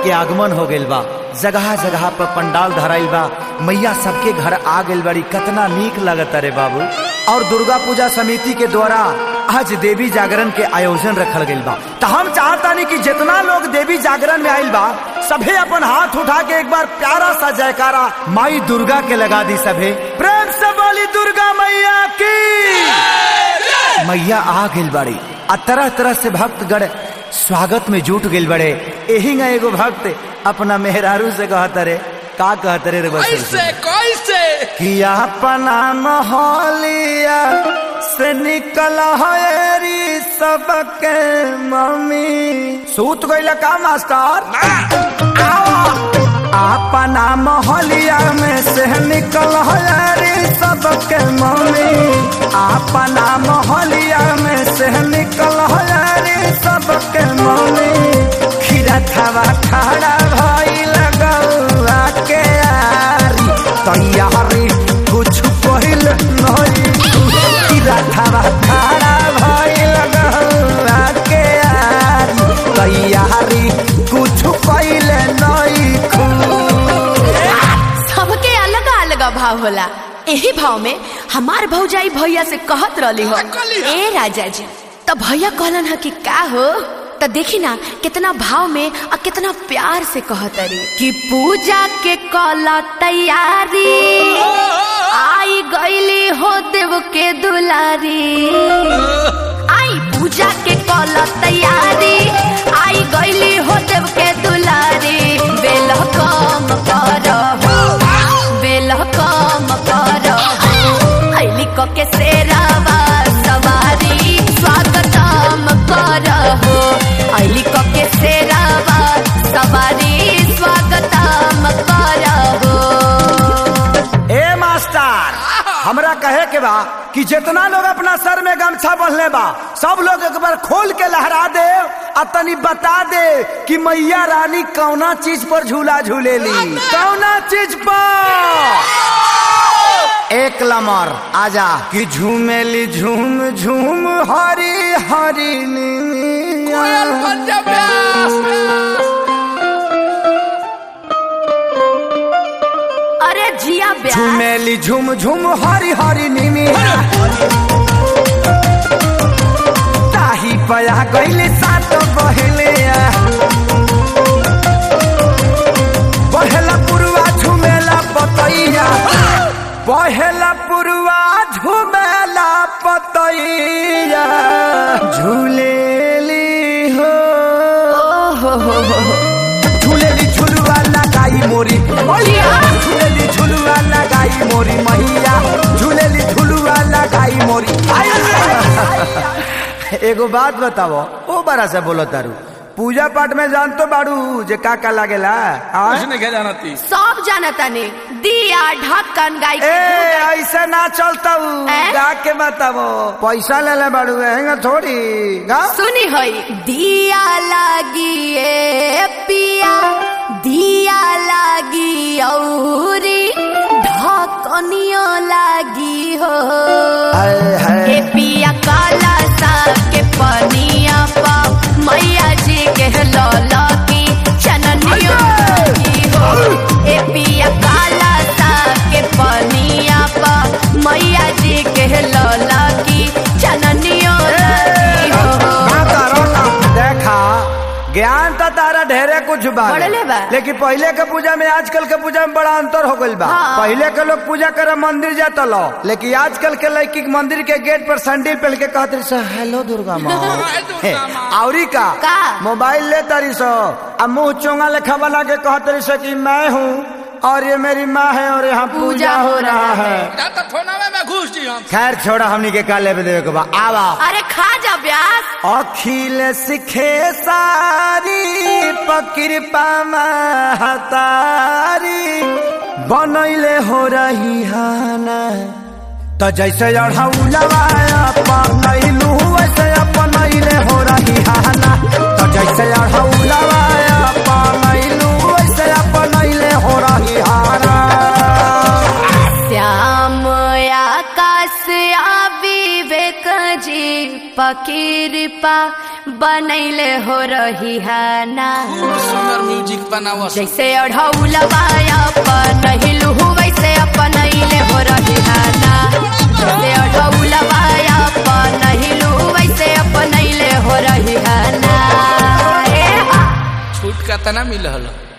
के आगमन हो गइल बा जगह जगह पर पंडाल धराइल बा मैया सबके घर आ गइल बड़ी कितना नीक लगता रे बाबू और दुर्गा पूजा समिति के द्वारा आज देवी जागरण के आयोजन रखल गइल बा तो हम चाहतानी कि जितना लोग देवी जागरण में आइल बा सभे अपन हाथ उठा के एक बार प्यारा सा जयकारा माई दुर्गा के लगा दी सभे प्रेम से बोली दुर्गा मैया की मैया आ गइल बड़ी आ तरह तरह से भक्तगण स्वागत में जुट गइल बड़े यही ना एगो भक्त अपना मेहरारू से कहत रे का कहत रे रे बस कैसे कैसे कि अपना मोहलिया से निकल हरी सबके मम्मी सूत गइल का मास्टर अपना मोहलिया में से निकल हरी सबके मम्मी अपना मोहलिया में से निकल हरी सबके मम्मी खीरा थवा खड़ा भई लगौआ के यारी तैयारी कुछ पहिल नहीं खीरा थवा खड़ा भई लगौआ के यारी तैयारी कुछ पहिल नहीं खू सबके अलग अलग भाव होला यही भाव में हमार भौजाई भैया से कहत रहली हो कहली हो? ए राजा जी तो भैया कहलन ह कि का हो तो देखी ना कितना भाव में और कितना प्यार से कहत रे कि पूजा के कला तैयारी आई गईली हो देव के दुलारी आई पूजा के कला तैयारी आई गईली हो देव के दुलारी बेल कम करहो बेल कम करहो ऐली क के सेरावा सवारी स्वागतम करहो ऐली क के सेरावा सवारी स्वागतम करहो ए मास्टर हमरा कहे के बा कि जितना लोग अपना सर में गमछा बंधले बा सब लोग एक बार खोल के लहरा दे आ तनी बता दे कि मैया रानी कौना चीज पर झूला झूलेली कौना चीज पर एक लमर आजा कि झूमेली झूम झूम हरी हरी कोयल नीलिया। पंजाब व्यास अरे जिया ब्याह झूमेली झूम झूम हरी हरी निमिया ताही पया गईले सात बहले पहला पुरवा झुमेला पतैया पहला पुरवा झुमेला पतैया झूलेली हो ओहो हो हो हो झूलेली झुलवा लगाई मोरी मैया झूलेली झुलवा लगाई मोरी मैया झूलेली झुलवा लगाई मोरी एगो बात बताओ ओ बड़ा से बोलो तारू पूजा पाठ में जान तो बाड़ू जे का का लागेला हाँ? कुछ नहीं जाना थी सब जानता ने दिया ढक्कन गाय ए ऐसे ना चलता ए? गा के बताओ पैसा ले ले बाड़ू हैंगा थोड़ी गा सुनी हई दिया लागी ए पिया दिया लागी औरी ढकनियो लागी हो हाय हाय ए पिया काला सा के पनिया पा मैया जी के लौला की चननियो लागी हो ए पिया काला सा के पनिया पा मैया जी के लौला की चननियो लागी हो ना करो ना। देखा ज्ञान तो तारा ढेरे कुछ बा बढ़ले बा। लेकिन पहले के पूजा में आजकल के पूजा में बड़ा अंतर हो गइल बा हाँ। पहले के लोग पूजा करे मंदिर जाता लो लेकिन आजकल के लड़की के मंदिर के गेट पर सैंडल पहन के कहते रही सो हेलो दुर्गा माँ हाय दुर्गा माँ। आवरी का का? मोबाइल ले तारी सो अब मुंह चोंगा लेखा बना के कहते रही सो कि मैं हूँ और ये मेरी माँ है और यहाँ पूजा हो रहा है जा तो थोना में घुस जी हम खैर छोड़ा हमनी के का लेवे देवे के बा आवा अरे खा जा ब्यास अखिल सिखे सारी पकृपा महतारी बनैले हो रही हाना तो जैसे अढ़ौलवा अपनैलू वैसे अपनैले हो रही हाना तो जैसे अढ़ौलवा अपनैलू वैसे अपनैले हो रही हाना श्याम आकाश आ विवेक जी पकीरपा बनैले हो रही है ना खूब सुंदर म्यूजिक बनावा जैसे अढ़ौलवा अपन वैसे अपन हो रही है ना जैसे अढ़ौलवा अपन वैसे अपन हो रही है ना ए हा। छूट का तना मिलल